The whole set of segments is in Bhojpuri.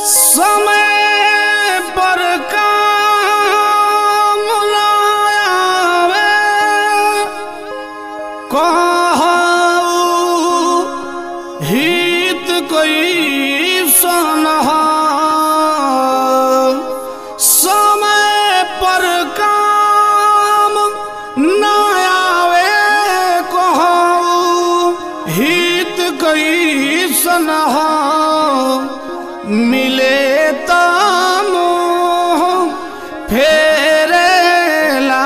समय पर काम न आवे कहू हित कोई सनह समय पर काम न आवे कहू हित कोई सनह मिले तामोह फेरेला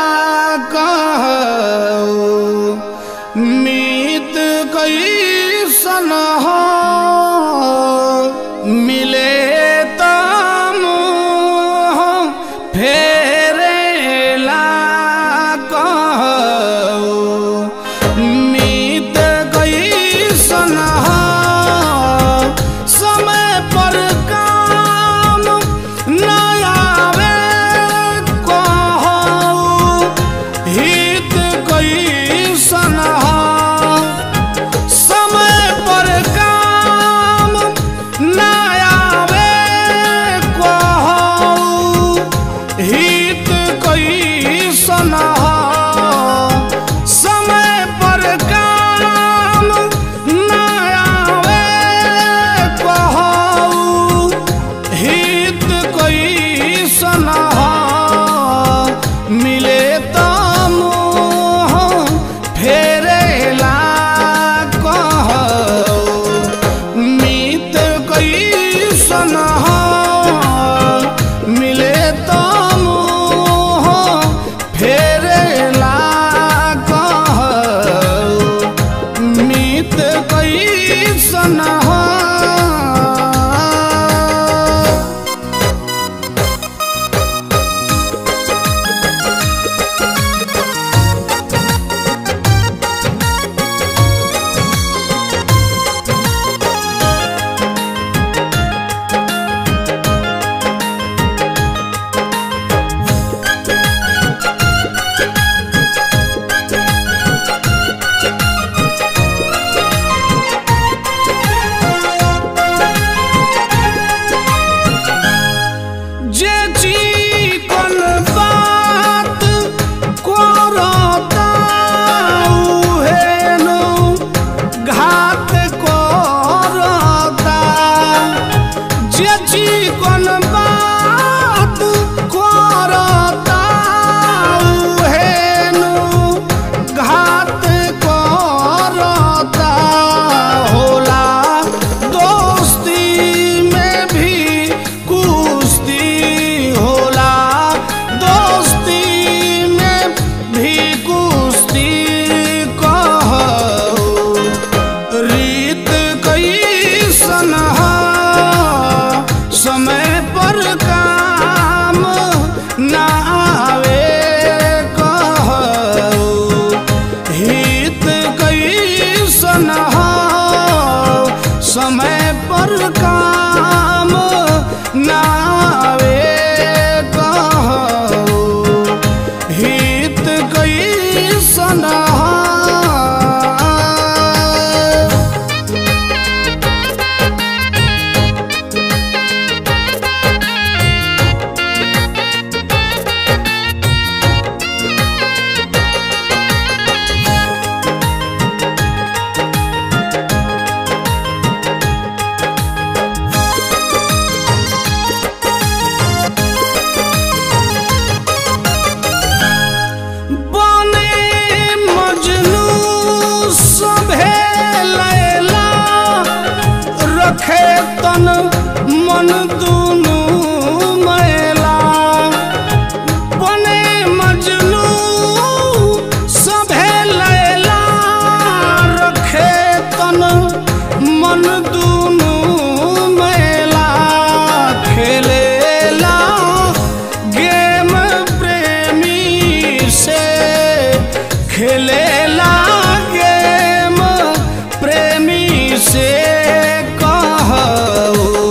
कहू मीत कैसन हो मिले तामोह फेरेला कहू मीत कैसन हो समय पर काम न आवे कहू हित कैसन हो समय पर काम न आवे कहू हित कैसन हो समय पर काम न आवे कहू हित कैसन हो मिले तमोह फेरेला कहू मीत कैसन हो मिले तमोह फेरेला कहू मीत कैसन हो जे चिकन बात करता उहे नु घात करता जे चिकन बात करता उहे नु घात करता होला दोस्ती में भी कुश्ती होला दोस्ती में भी कुश्ती कहू रीत कैसन हो समय पर काम न आवे कहू हित कैसन हो समय पर काम न आवे कहू हित कैसन हो बने मजनू सभे लैला रखे तन मन दुनू मैला बने मजनू सभे लैला रखे तन मन दुनू मैला खेलेला गेम प्रेमी से खेलेला गेम प्रेमी से कहू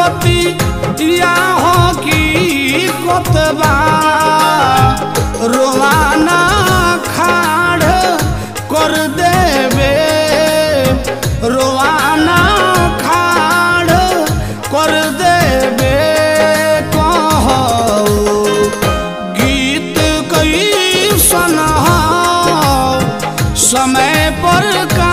बती या हो की कोतबा रोवाना खाड़ कर देवे रोवाना खाड़ कर देवे कहो गीत कई सन समय पर का